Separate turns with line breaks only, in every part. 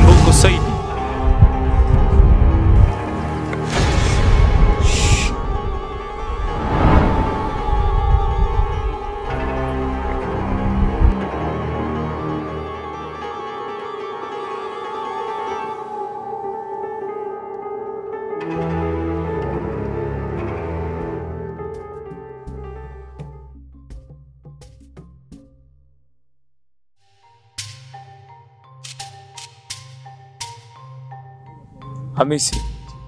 Mbongo Saidi. Hamisi,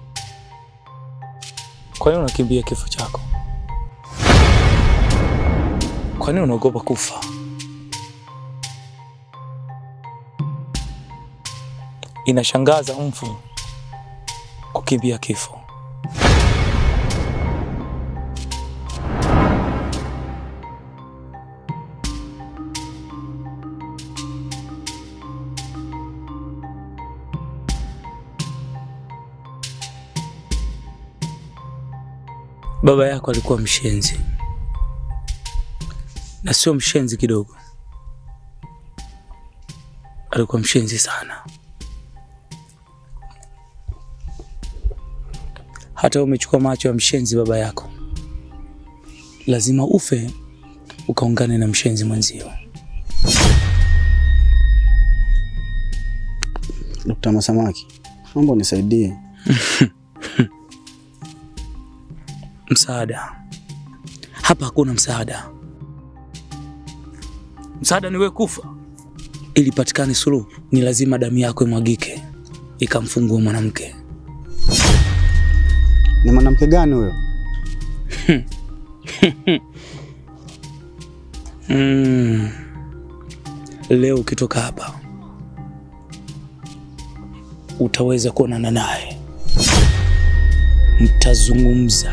kwa nini unakimbia kifo chako? Kwa nini unaogopa kufa? Inashangaza mfu kukimbia kifo. Baba yako alikuwa mshenzi, na sio mshenzi kidogo, alikuwa mshenzi sana. Hata umechukua macho ya mshenzi baba yako, lazima ufe ukaungane na mshenzi mwenzio.
Dokta Masamaki, naomba unisaidie.
Msaada hapa hakuna msaada. Msaada ni wewe kufa. Ili patikane suluhu, ni lazima damu yako imwagike ikamfungua mwanamke.
Ni mwanamke gani huyo?
Mm. Leo ukitoka hapa utaweza kuonana naye, mtazungumza.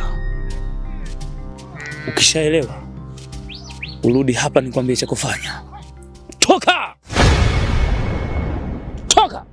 Ukishaelewa urudi hapa nikwambie cha kufanya. Toka, toka!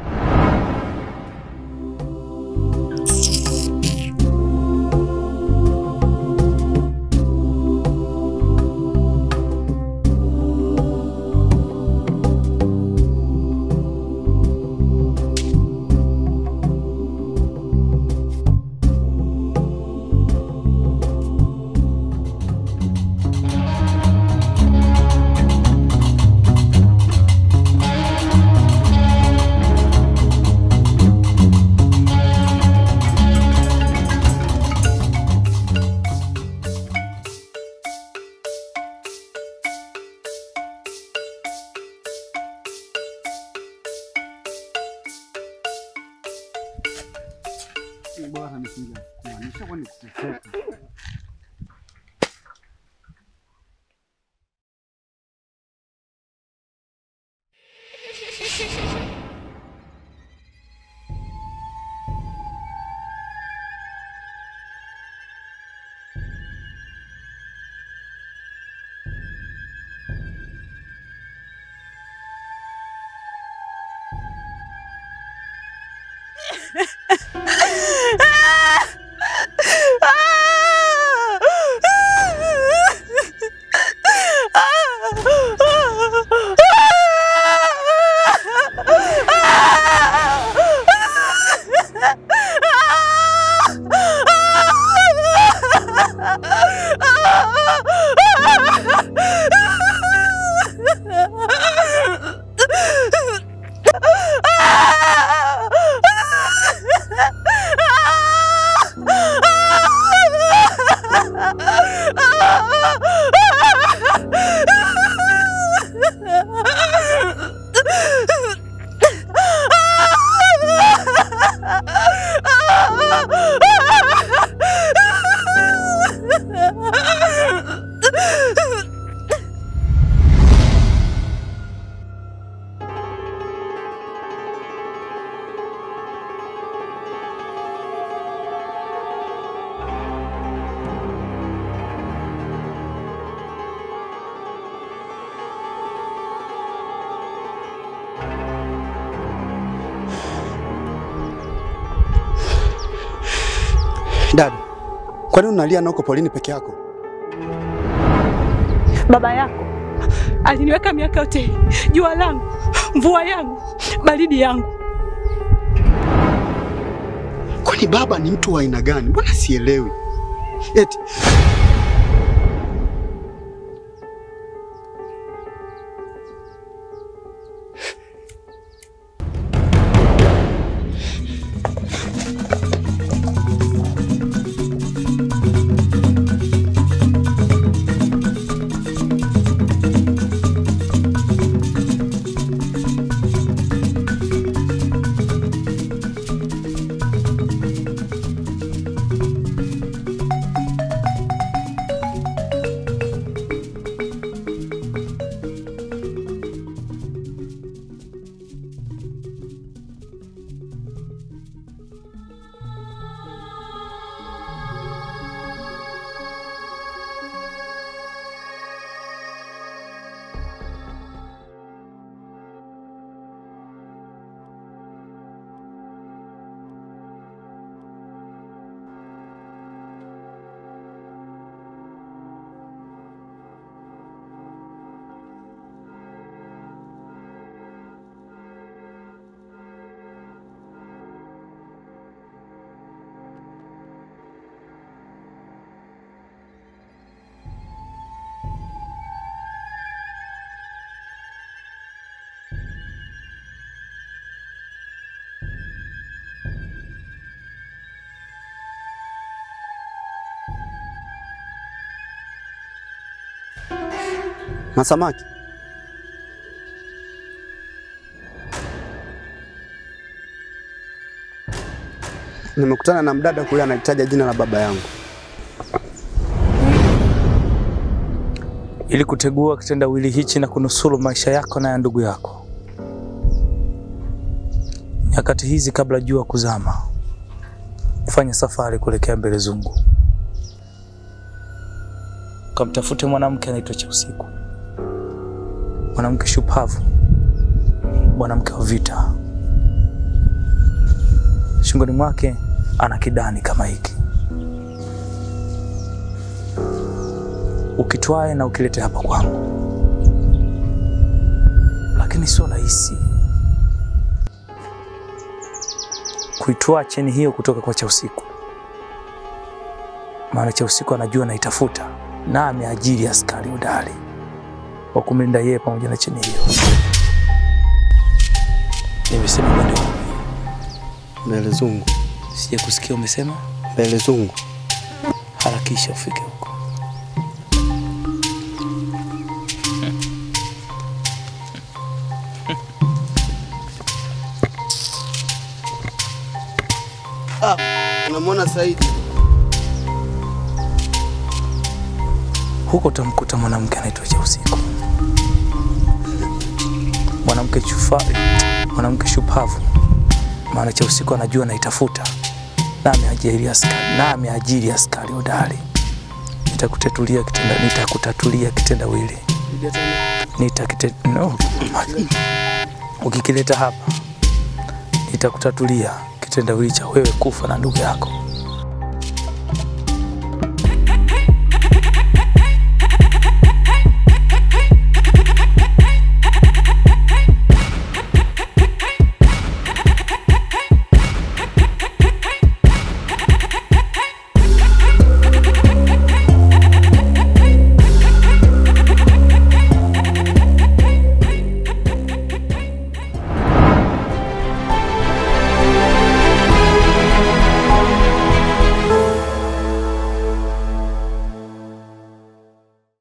Dada, kwa nini unalia na uko polini peke yako?
Baba yako aliniweka miaka yote hii, jua langu, mvua yangu, baridi yangu,
Yaani baba ni mtu wa aina gani? Mbona sielewi? Eti na samaki nimekutana na mdada kule anahitaja jina la baba yangu.
ili kutegua kitendawili hichi na kunusuru maisha yako na ya ndugu yako. Nyakati hizi kabla jua kuzama, fanya safari kuelekea mbele zungu, kamtafute mwanamke anaitwa cha usiku, mwanamke shupavu, mwanamke wa vita. Shingoni mwake ana kidani kama hiki ukitwae na ukilete hapa kwangu, lakini sio rahisi kuitwaa cheni hiyo kutoka kwa cha usiku, maana cha usiku anajua naitafuta na ameajiri askari udari wa kumlinda yeye pamoja na cheni hiyo. Nimesema mwende wapi?
Mbele zungu,
Sija kusikia umesema.
mbele zungu.
Harakisha ufike huko.
Unamwona Saidi?
Huko utamkuta mwanamke anaitwa cha usiku, mwanamke chufari, mwanamke shupavu, maana cha usiku anajua naitafuta na ameajiri askari, na ameajiri askari hodari. Nitakutatulia kitenda, nitakutatulia kitendawili, nitakite no. Ukikileta hapa nitakutatulia kitendawili cha wewe kufa na ndugu yako.